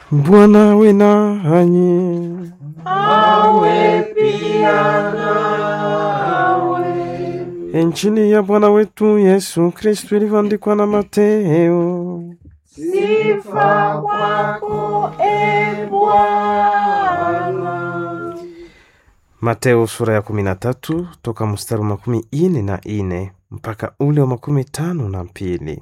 Bwana awe nanyi. awe pia nawe. Injili ya Bwana wetu Yesu Kristu ilivyoandikwa na Mateo. Sifa kwako e Bwana. Mateo sura ya kumi na tatu toka mstari wa makumi ine na ine mpaka ule wa makumi tano na mbili.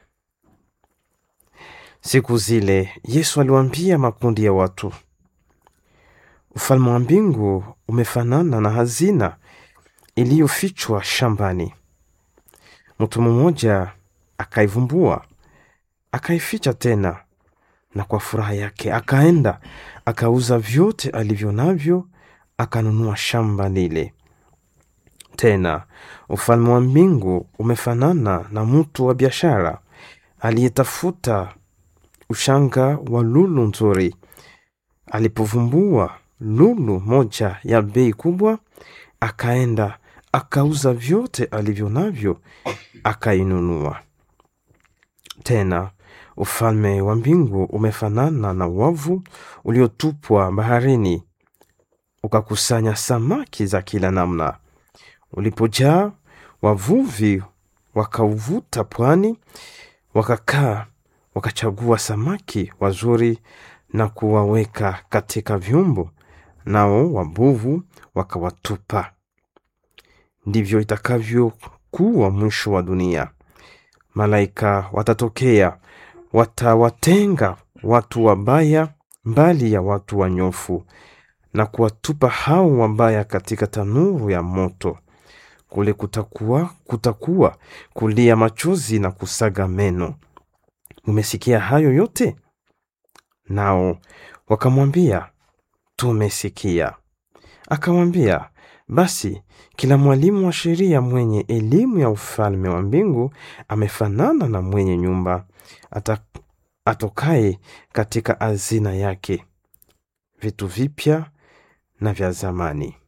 Siku zile Yesu aliwaambia makundi ya watu, ufalme wa mbingu umefanana na hazina iliyofichwa shambani. Mtu mmoja akaivumbua, akaificha tena, na kwa furaha yake akaenda akauza vyote alivyo navyo, akanunua shamba lile. Tena ufalme wa mbingu umefanana na mtu wa biashara aliyetafuta ushanga wa lulu nzuri. Alipovumbua lulu moja ya bei kubwa, akaenda akauza vyote alivyo navyo, akainunua. Tena ufalme wa mbingu umefanana na wavu uliotupwa baharini, ukakusanya samaki za kila namna. Ulipojaa, wavuvi wakauvuta pwani, wakakaa wakachagua samaki wazuri na kuwaweka katika vyombo, nao wabuvu wakawatupa. Ndivyo itakavyokuwa mwisho wa dunia. Malaika watatokea, watawatenga watu wabaya mbali ya watu wanyofu, na kuwatupa hao wabaya katika tanuru ya moto. Kule kutakuwa kutakuwa kulia machozi na kusaga meno. Umesikia hayo yote? Nao wakamwambia, tumesikia. Akamwambia, basi kila mwalimu wa sheria mwenye elimu ya ufalme wa mbingu amefanana na mwenye nyumba ata, atokaye katika hazina yake vitu vipya na vya zamani.